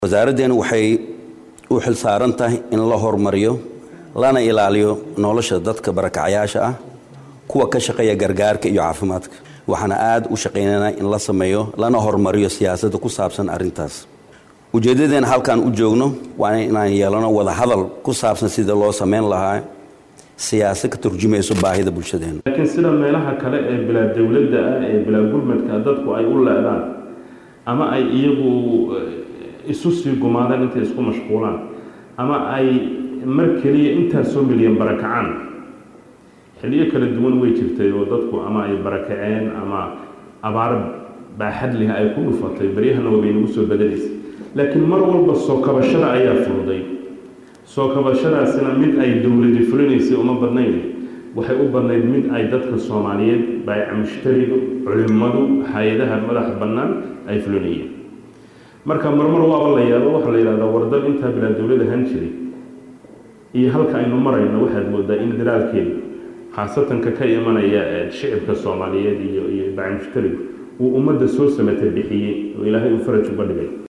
wasaaraddeenu waxay u xilsaaran tahay in la horumariyo lana ilaaliyo nolosha dadka barakacayaasha ah kuwa ka shaqeeya gargaarka iyo caafimaadka waxaana aad u shaqaynanaa in la sameeyo lana horumariyo siyaasadda ku saabsan arrintaas ujeeddadeen halkaan u joogno waa inaan yeelano wadahadal ku saabsan sida loo samayn lahaa siyaasad ka turjumayso baahida bulshadeena laakiin sida meelaha kale ee bilaa dowladda ah ee bilaa gurmadka dadku ay u leedaan ama ay iyagu isu sii gumaadaan intay isku mashquulaan ama ay mar keliya intaasoo milyan barakacaan xilliyo kala duwan way jirtay oo dadku ama ay barakaceen ama abaar baaxad leh ay ku dhufatay baryahana waabay nagu soo badanaysay laakiin mar walba soo kabashada ayaa furuday soo kabashadaasina mid ay dowladi fulinaysay uma badnayn waxay u badnayd mid ay dadka soomaaliyeed baayaca mushtariga culimmadu hay-adaha madaxa bannaan ay fulinayeen marka marmar waaba la yaabo waxaa la yidhahdaa wardal intaa bilaa dowlad ahaan jiray iyo halka aynu marayno waxaad moodaa in daraalkeedu khaasatanka ka imanaya shicibka soomaaliyeed iyo iyo baayaca mushtarigu uu ummadda soo samata bixiyey oo ilaahay uu faraj uga dhigay